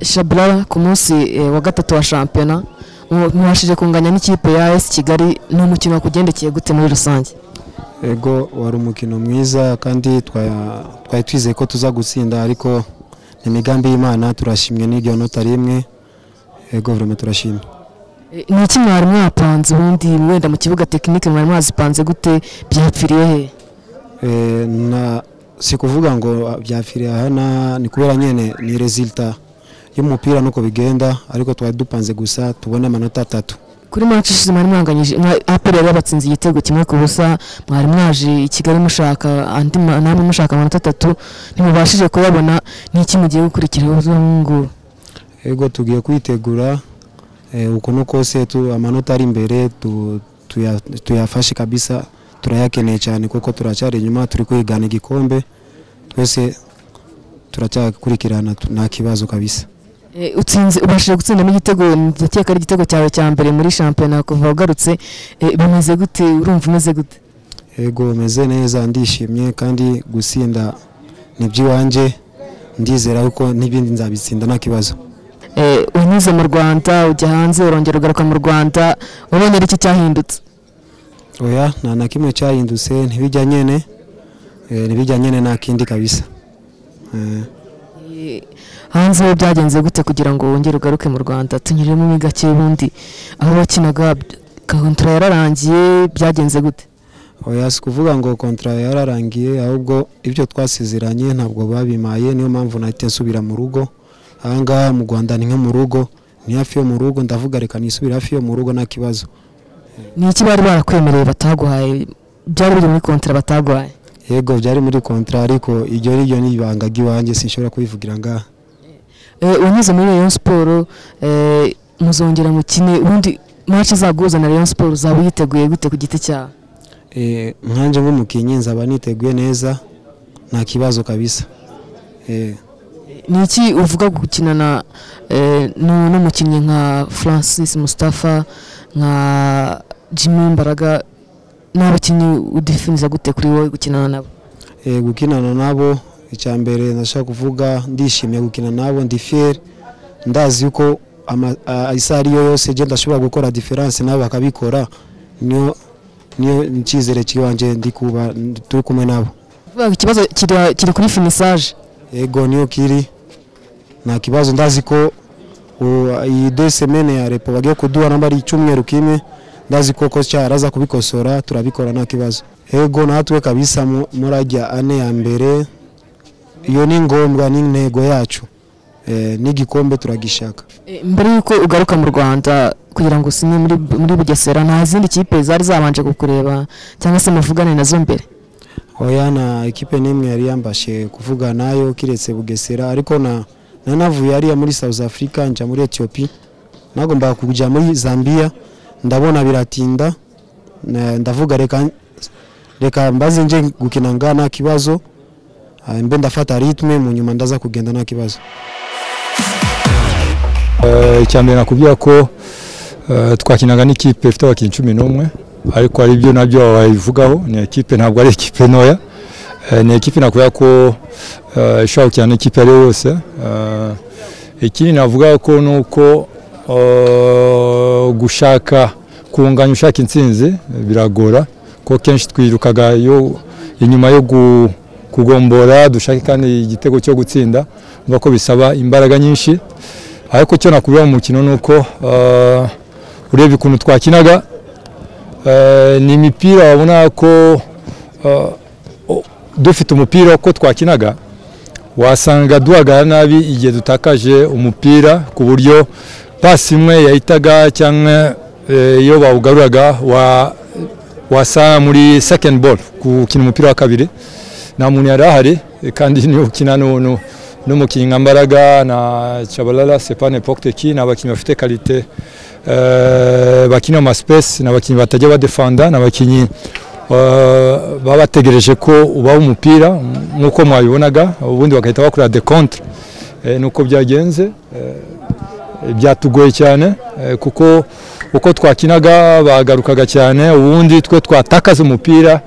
shabra ku munsi eh, wa gatatu wa shampiyona mu- mubashije kunganya n'ikipe ya AS Kigali ni umukino wakugendekeye gute muri rusange ego wari umukino mwiza kandi twa- twari twizeye ko tuza gutsinda ariko ni imigambi y'imana turashimwe n'iryo nota rimwe ego vraiment turashimye Eh, ni iki mwari mwapanze ubundi wenda mu kibuga tekinike mwari mwazipanze gute byapfiriye he Eh, na si kuvuga ngo byapfiriye hana ni kubera nyine ni resulta y'umupira nuko bigenda ariko twari dupanze gusa tubone amanota atatu kuri match ishize mwari mwanganyije mwa- APR yari yabatsinze igitego kimwe ku busa mwari mwaje i Kigali mushaka andi ma- namwe mushaka amanota atatu ntimubashije kuyabona ni iki mugiye gukurikiraho uzungu ego tugiye kwitegura eh, uko no kose tu- amanota ari imbere tu- tuya- tuyafashe kabisa turayakeneye cyane kuko turacyari inyuma turi kwigana igikombe twese turacyakurikirana tu- nta kibazo kabisa Eh, utsinze ubashije gutsindamo igitego ndakeka ari igitego cyawe cya mbere muri shampiyona kuva ugarutse Eh, bimeze gute urumva umeze gute ego meze neza ndishimye kandi gusinda ni iby'iwanjye ndizera kuko n'ibindi nzabitsinda nta kibazo Eh, unyuze mu rwanda ujya hanze urongera ugaruka mu rwanda ubonye ari iki cyahindutse oya nta na kimwe cyahindutse ntibijya nyene eh, ntibijya nyene nta kindi kabisa Eh. Eh, hanze ho byagenze gute kugira ngo wongere ugaruke mu rwanda tunyuremo muri gake ubundi aho bakinaga kahuntara yararangiye byagenze gute oya si kuvuga ngo kontra yararangiye ahubwo ibyo twasezeranye ntabwo babimaye niyo mpamvu nahita nsubira mu rugo ahangaha mu rwanda ni nko mu rugo ni hafi yo mu rugo ndavuga reka nisubire hafi yo mu rugo nta kibazo ni iki bari barakwemereye bataguhaye byari biri muri kontara bataguhaye yego byari muri kontra ariko iryo riryo ni ibanga ry'iwanjye sinshobora kubivugira ngaha Eh, unyuze muri Rayon Sport eh, muzongera mukine ubundi match izaguhuza na Rayon Sport uzaba uyiteguye gute ku giti cyawe Eh, nkanjye nk'umukinnyi nzaba niteguye neza nta kibazo kabisa Eh, ni iki uvuga ku gukinana eh, nu- n'umukinnyi nka Francis Mustafa nka Jimmy Mbaraga n'abakinnyi udefiniza gute kuri wowe gukinana nabo eh, gukinana nabo icya mbere ndashaka kuvuga ndishimiye gukina nabo ndi fier ndazi yuko ama- a- isaha ariyo yose genda ndashobora gukora diferanse nabo bakabikora niyo niyo icyizere cy'ibanjye ndi kuba turi kumwe nabo Uvuga ngo ikibazo kiri- kiri kuri finissage ego niyo kiri nta kibazo ndazi ko u- iyi de semene ya repo bagiye kuduha namba ari icyumweru kimwe ndazi ko ko cyaraza kubikosora turabikora nta kibazo ego natwe kabisa mu- murajya ane ya mbere iyo ni ngombwa ni intego yacu Eh, n'igikombe turagishaka Eh, mbere y'uko ugaruka mu rwanda kugira ngo usine muri, muri bugesera nta zindi kipe zari zabanje kukureba cyangwa se muvugane nazo mbere oya na ekipe n'imwe yari yambashe kuvuga nayo kiretse bugesera ariko na nanavuye hariya muri south africa njya muri ethiopie nagombaga kujya muri zambia ndabona biratinda na- ndavuga reka reka mbaze nje gukina ngaha nta kibazo Ah, mbe ndafata ritme mu nyuma ndaza kugenda nta kibazo Eh, icya mbere nakubwira ko eh, twakinaga n'ikipe ifite abakinnyi cumi n'umwe ariko hari ibyo nabyo babivugaho ni ekipe ntabwo ari ekipe ntoya Eh, ni ekipe nakubwira ko eh, ishobora gukina n'ikipe ariyo yose Eh, ikindi navuga ko ni uko eh, gushaka kunganya ushaka intsinzi eh, biragora kuko kenshi twirukaga iyo inyuma yo gu- kugombora dushake kandi igitego cyo gutsinda urumva ko bisaba imbaraga nyinshi ariko icyo nakubwira mu mukino ni uko eh, urebye ukuntu twakinaga eh, ni imipira wabona ko eh, o- dufite umupira uko twakinaga wasanga duhagarara nabi igihe dutakaje umupira ku buryo pasi imwe yahitaga cyangwa eh, iyo bawugaruraga wa- wasa muri second ball gukina umupira wa kabiri nta muntu yari ahari eh, kandi niyo ukina nu- nu- n'umukinnyi nka Mbaraga na Chabalala Sepa n'Epoque Teki ni abakinnyi bafite kalite eh, bakina mu space ni abakinnyi batajya badefanda ni abakinnyi eh, baba bategereje ko ubaha umupira nk'uko mwabibonaga ubundi bagahita bakora dekontre nuko byagenze eh, byatugoye cyane eh, kuko uko twakinaga bagarukaga cyane ubundi twe twatakaza umupira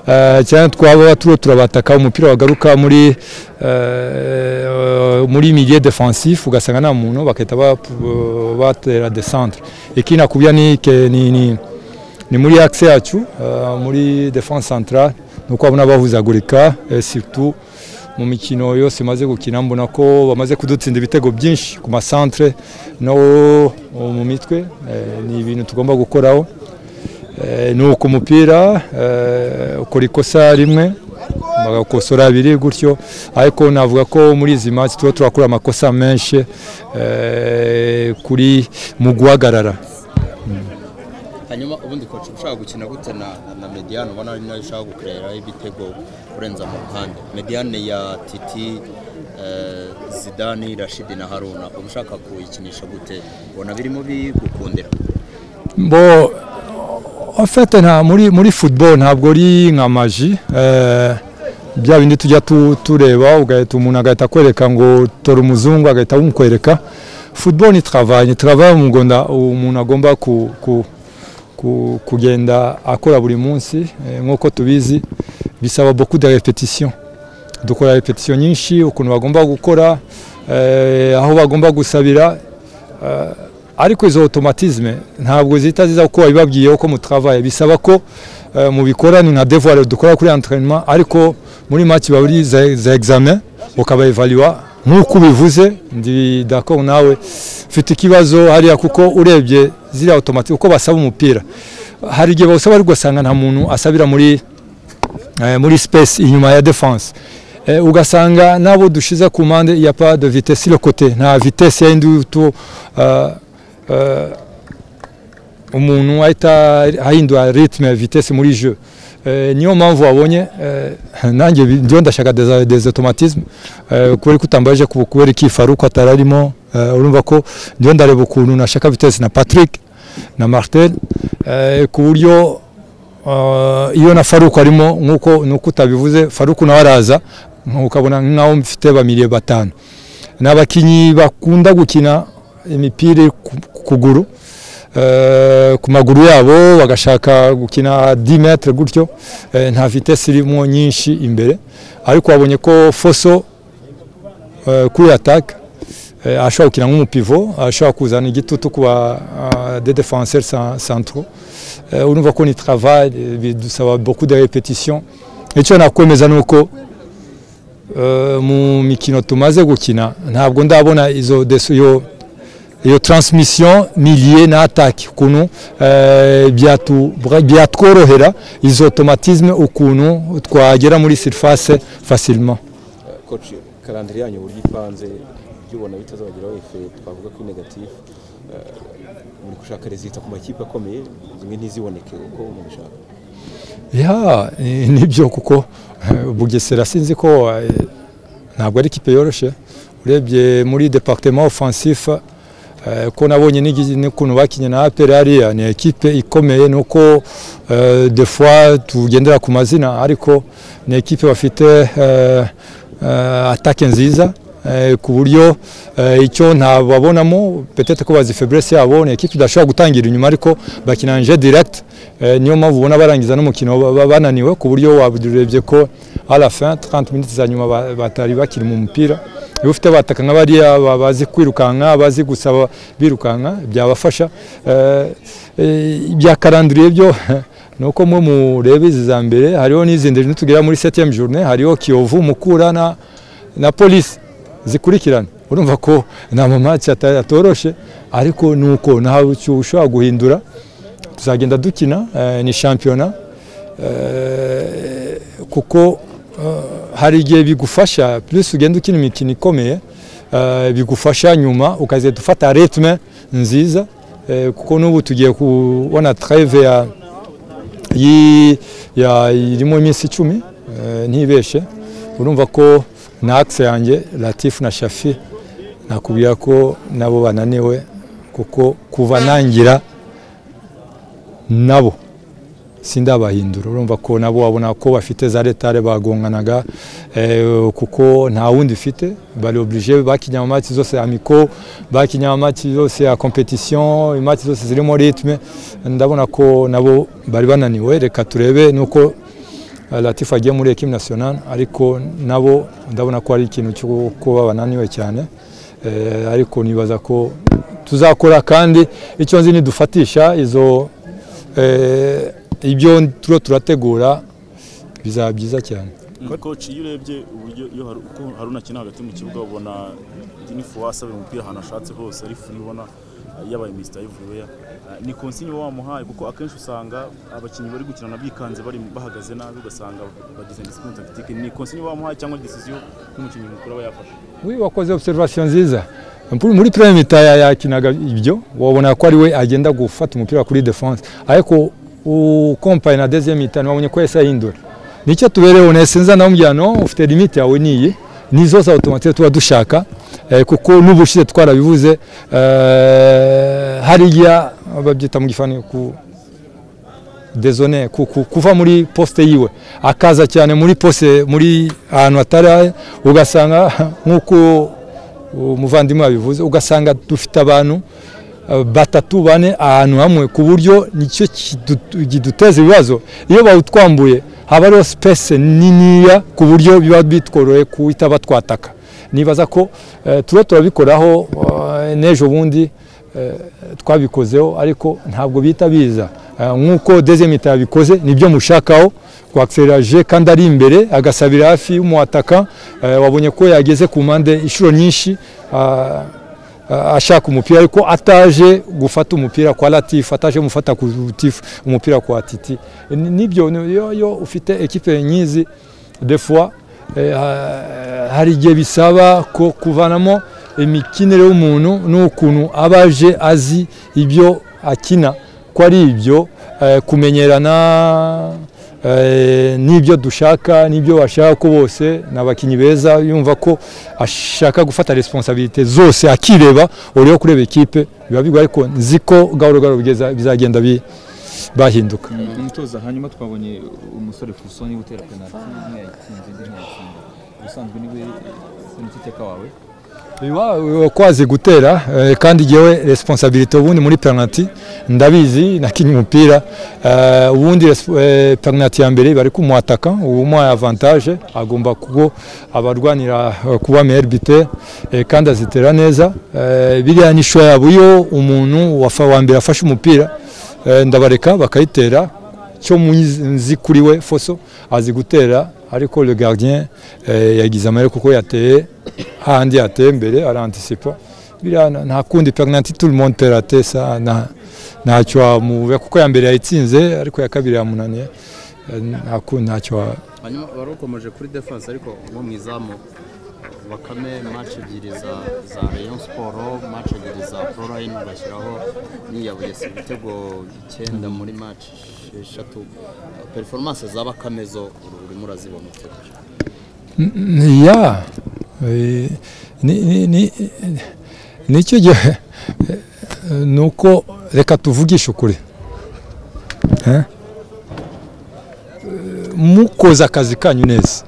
eh, cyane twaba turiho turabataka umupira wagaruka muri eh, muri milieu defensif ugasanga nta muntu bagahita bap- batera descentre iki nakubya ni, ke- ni, ni ni muri axe yacu eh, muri defense centrale nuko abona bahuzagurika eh, surtout mu mikino yose maze gukina mbona ko bamaze kudutsinda ibitego byinshi ku masantre no mu mitwe eh, ni ibintu tugomba gukoraho Eh, ni uko umupira eh, ukora ikosa rimwe bagakosora abiri gutyo ariko navuga ko muri izi match tuba turakora amakosa menshi eh, kuri mu guhagarara hanyuma ubundi koci ushaka gukina gute na na mediyani ubona ari nayo ushaka gukoreraho ibitego kurenza mu ruhande mediyani ya titi eh, zidani rashidi na haruna uba ushaka kuyikinisha gute ubona birimo bigukundira bo en fait nta muri muri football ntabwo ari nka maji eh, bya bindi tujya tu- tureba ugahita umuntu agahita akwereka ngo tora umuzungu agahita awumukwereka football ni travail ni travail umugunda umuntu agomba ku, ku, ku, kugenda akora buri munsi eh, nk'uko tubizi bisaba beaucoup de repetition dukora repetition nyinshi ukuntu bagomba gukora eh, aho bagomba gusabira eh, ariko izo automatisme ntabwo zihita ziza kuko wabibabwiyeho ko mutravaye bisaba ko eh, mubikora ni nka devoir dukora kuri entraînement ariko muri match baba ari za, za examen ukaba evaluwa nk'uko ubivuze ndi d'accord nawe mfite ikibazo hariya kuko urebye ziriya automatique uko basaba umupira hari igihe bawusaba ariko ugasanga nta muntu asabira muri eh, muri space inyuma ya defense eh, ugasanga nabo dushize ku mpande ya pas de vitesse sur le côté nta vitesse yindi tu uh, uh, umuntu ahita ahindura rytme vitesse muri jeu Eh, niyo mpamvu wabonye eh, nanjye bi- ndiyo ndashaka des, des automatisme eh, kubera ko utambaje ku- kubera iki Faruku atararimo eh, urumva ko ndiyo ndareba ukuntu nashaka vitesse na Patrick na Martel eh, ku buryo Uh, iyo na faruku arimo nk'uko nuko utabivuze faruku nawe araza ukabona nk'aho mfite bamiriye batanu ni abakinnyi bakunda gukina imipira iri ku ku kuguru eh, ku maguru yabo bagashaka gukina 10 metre gutyo eh, nta vitesse irimo nyinshi imbere ariko wabonye ko foso eh, kuri attaque eh, ashobora gukina nk'umupivo ashobora kuzana igitutu ku ba ah, des défenseurs cen- centraux eh, urumva ko ni travail eh, bidusaba beaucoup de repetition icyo nakwemeza ni uko eh, mu mikino tumaze gukina ntabwo ndabona izo des- iyo iyo transmission milieu na attaque ukuntu eh, byatu- bra- byatworohera izo automatisme ukuntu twagera muri surface facilement koci karandiri yanyu uburyo ipanze ibyo ubona bitazabageraho ife twavuga ko negatifu muri gushaka rezita ku makipe akomeye zimwe ntiziboneke uko mubishaka ya eh, nibyo kuko eh, bugesera sinzi ko eh, ntabwo ari ikipe yoroshye urebye muri departement offensif eh, ko nabonye n'igi- n'ukuntu bakinye na APR hariya ni ekipe ikomeye nuko eh, des fois tugendera ku mazina ariko ni ekipe bafite eh, eh, attaque nziza eh, ku buryo eh, icyo ntababonamo peut-être ko bazi faiblesse yabo ni ekipe idashobora gutangira inyuma ariko bakina nje direct Eh, niyo mpamvu ubona barangiza n'umukino ba- ba- bananiwe ku buryo waburebye ko à la fin 30 minutes za nyuma ba- batari bakiri mu mupira iyo ufite bataka nka bariya ba- bazi kwirukanka bazi gusaba birukanka byabafasha Eh, eh, ibya karandiriye byo nuko mwe murebe izi za mbere hariho n'izindi nitugera muri 7e journée hariho Kiyovu Mukura na na polisi zikurikirana urumva ko nta mamaci atoroshe ariko ni uko ntawe ushobora guhindura tuzagenda dukina eh, ni shampiyona eh, kuko eh, hari igihe bigufasha plus ugenda ukina imikino ikomeye eh, bigufasha nyuma ukazahita ufata ritme nziza eh, kuko n'ubu tugiye kubona treve ya, yi- ya irimo iminsi icumi eh, ntibeshe urumva ko na axe yanjye latifu na shafi nakubwira ko nabo bananiwe kuko kuva nangira nabo sindabahindura urumva ko nabo wabona ko bafite za retare bagonganaga eh, kuko nta wundi ufite bari oblige bakinya amamaki zose amiko bakinya amamaki yose ya competition imaki zose zirimo ritme ndabona ko nabo bari bananiwe reka turebe nuko eh, Latifa agiye muri ekipe nationale ariko nabo ndabona ko ari ikintu cyo kuba bananiwe cyane Eh, ariko nibaza ko tuzakora kandi icyo nzi nidufatisha izo eh, ibyo turo turategura bizaba byiza cyane koci iyo urebye uburyo iyo hari- uko haruna akina hagati mu kibuga ubona ni fuwasa buri mupira ahantu ashatse hose ari furi ubona eh, yabaye misita y'ivuyeya ni konsinyi uba wamuhaye kuko akenshi usanga abakinnyi bari gukinana bikanze bari bahagaze nabi ugasanga bagize disipurine takitike ni konsinyi uba wamuhaye cyangwa disiziyo y'umukinnyi mukuru aba yafashe Wi wakoze observation nziza Mpuru- muri premier mita ya- yakinaga ibyo wabona ko ari we agenda gufata umupira kuri defense ariko ukompaye na deuxième mita wabonye ko yahise ahindura nicyo tubereyeho nesenza namubwira no ufite limite yawe niyi ni zose automatique tuba dushaka eh, kuko n'ubushize twarabivuze eh, hariya babyita mu gifani ku dezone ku- ku- kuva muri poste yiwe akaza cyane muri poste muri ahantu hatari ugasanga nk'uko umuvandimwe yabivuze ugasanga dufite abantu eh, batatu bane ahantu hamwe ku buryo nicyo kidu- kiduteza ibibazo iyo bawutwambuye haba hariho space niniya ku buryo biba bitworoye kuhita batwataka nibaza ko eh, tuba turabikoraho eh, n'ejo bundi eh, twabikozeho ariko ntabwo bihita biza Eh, nk'uko dezemita yabikoze nibyo mushakaho kwakisereraje kandi ari imbere agasabira hafi y'umuhataka eh, wabonye ko yageze ku mpande inshuro nyinshi ah, ah, ashaka umupira ariko ataje gufata umupira kwa latifu ataje gufata ku Latifu umupira kwa titi Ni- nibyo ni- iyo iyo ufite ekipe nyizi de fois eh, ha- hari igihe bisaba ko kuvanamo imikinire y'umuntu n'ukuntu aba aje azi ibyo akina ko ari ibyo eh, kumenyerana eh, n'ibyo dushaka n'ibyo bashaka ko bose ni abakinnyi beza yumva ko ashaka gufata responsabilite zose akireba uriho kureba ikipe biba bigoye ariko nzi ko gahoro gahoro bigeza- bizagenda bi- bahinduka mu mutoza hanyuma twabonye umusore Fusoni utera penaliti imwe yayitsinze indi ntiyatsinda ubusanzwe niwe senititeka wawe Iwa- kwazi gutera eh, kandi jewe responsabilite ubundi muri penalty ndabizi nakinye umupira eh, ubundi resp- eh, penalty ya mbere bari kumuhataka umuha avantage agomba kugo abarwanira eh, kuba meilleur buteur eh, kandi azitera neza Eh, biriya ni shwa yabo iyo umuntu wafa wa mbere afashe umupira eh, ndabareka bakayitera cyo muzi nzi kuri we foso azi gutera ariko le gardien eh, yagize amahirwe kuko yateye handi yateye mbere arantisipa biriya nta- nta kundi penalty tout le monde peut rater ça nta ntacyo wamubuza kuko ya mbere yayitsinze ariko ya kabiri yamunaniye Eh, nta kundi ntacyo wa- hanyuma wari ukomeje kuri defense ariko nko mu izamu bakame match ebyiri za za rayon sport match ebyiri za proline bashyiraho niyabugese ibitego icyenda muri match eshatu performance za bakame zo urimo urazibona utegereje ya eh, ni- ni- ni- nicyo gihe ni uko reka tuvugishe ukuri Eh? mukoze akazi kanyu neza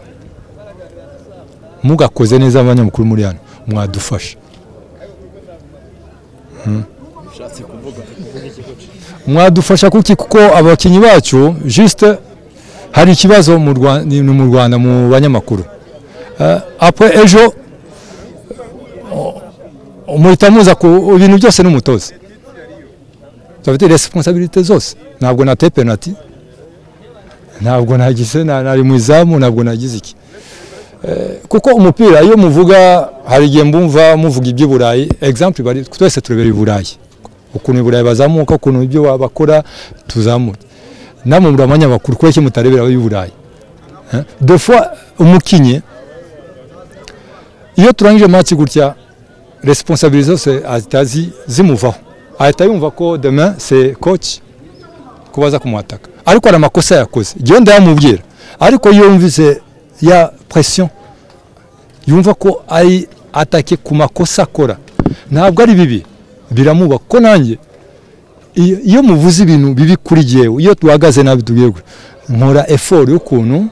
mugakoze neza abanyamakuru muri hano mwadufasha Mm. mwadufasha kuki kuko abakinnyi bacu juste hari ikibazo mu Rwa- ni mu rwanda mu banyamakuru Eh, apre ejo o- muhita muza ku ibintu byose n'umutoza bafite responsabilite zose ntabwo nateye penalty ntabwo nagize na- nari mu izamu ntabwo nagize iki Eh, kuko umupira iyo muvuga hari igihe mbumva muvuga iby'i burayi exemple bari twese turebera i burayi ukuntu i burayi bazamuka ukuntu ibyo bakora tuzamura namwe muri abanyamakuru kubera iki mutarebera ab'i burayi Eh, de fois umukinnyi iyo turangije match gutya responsabilité zose ahita zi- zimuvaho ahita yumva ko demain c'est coach kubaza kumuhataka ariko hari amakosa yakoze igihe ndayamubwira ariko iyo yumvise ya pression yumva ko ari atake ku makosa akora ntabwo ari bibi biramubaka ko nanjye iyo iyo muvuze ibintu bibi kuri jyewe iyo duhagaze nabi tubwiye gutya nkora efori y'ukuntu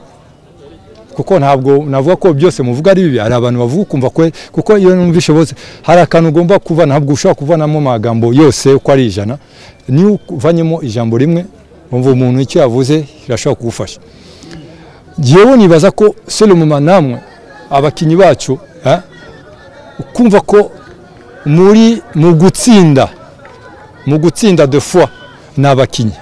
kuko ntabwo navuga ko byose muvuga ari bibi hari abantu bavuga ukumva kwe kuko iyo numvishe bose hari akantu ugomba kuva ntabwo ushobora kuvanamo amagambo yose uko ari ijana niyo uvanyemo ijambo rimwe wumva umuntu icyo yavuze irashobora kugufasha yewe nibaza ko serumuma namwe abakinnyi bacu eh, ukumva ko muri mu gutsinda mu gutsinda de fois ni abakinnyi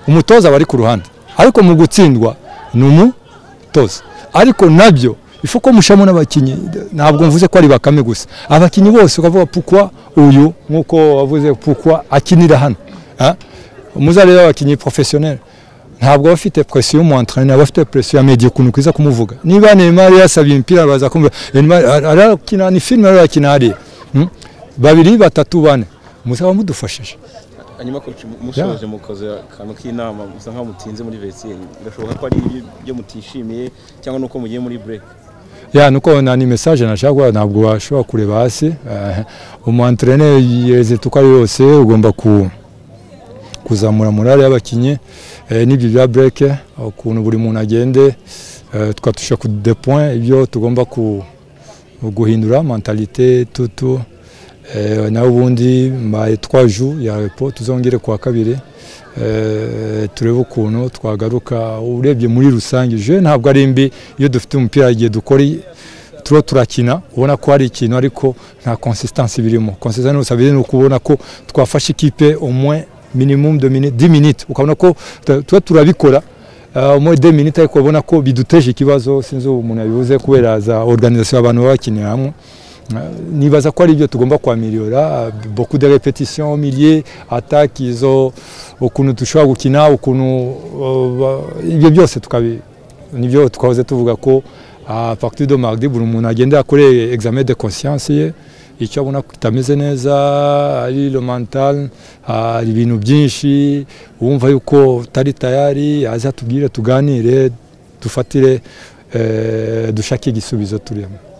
umutoza aba ari ku ruhande ariko mu gutsindwa ni umutoza ariko nabyo ifu ko mushamo n'abakinnyi ntabwo mvuze ko ari bakame gusa abakinnyi bose ukavuga pukwa uyu nk'uko wavuze pukwa akinira hano Ah, muzarebe abakinnyi porofesiyoneri ntabwo aba afite presiyo y'umuwantarane aba afite presiyo ya mediya ukuntu kwiza kumuvuga niba Neymar yasabye imipira baza kumva Neymar arakina ni filime arakina hariya Hmm? babiri batatu bane muzaba mudufashije hanyuma koci musoje mukoze akantu k'inama musa nkaho mutinze muri vesiyeri birashoboka ko ari ibyo mutishimiye cyangwa nuko mugiye muri bureke ya nuko na ni message nashaka kuvuga, ntabwo washobora kureba hasi umuantreneri yeze tuko ari yose ugomba ku kuzamura morale y'abakinnyi Eh, n'ibyo bya break ukuntu buri muntu agende eh, twatusha ku de point ibyo tugomba ku guhindura mentalite tutu eh, naho ubundi mbaye trois jours ya repos tuzongere kuwa kabiri eh, turebe ukuntu twagaruka urebye muri rusange je ntabwo ari mbi iyo dufite umupira igihe dukora i- turiho turakina ubona ko hari ikintu ariko nta consistance birimo consistance gusa biri ni ukubona ko twafashe ikipe umwe minimum de minute 10 minutes ukabona ko tu- tuba turabikora Uh, muri 2 minutes ariko ubona ko biduteje ikibazo sinzi ubu umuntu yabivuze kubera za organisation abantu baba bakinira hamwe Uh, nibaza ko ari ibyo tugomba kwamiliyora beaucoup de repetition milier attaque izo ukuntu dushobora gukina ukuntu uh, ba- ibyo byose tukabi nibyo twahoze tuvuga ko a partir de mardi buri muntu agenda akore examen de conscience ye icyo abona ko kitameze neza ari le mental hari ibintu byinshi wumva yuko utari tayari aza tubwire tuganire dufatire eh, dushake igisubizo turimo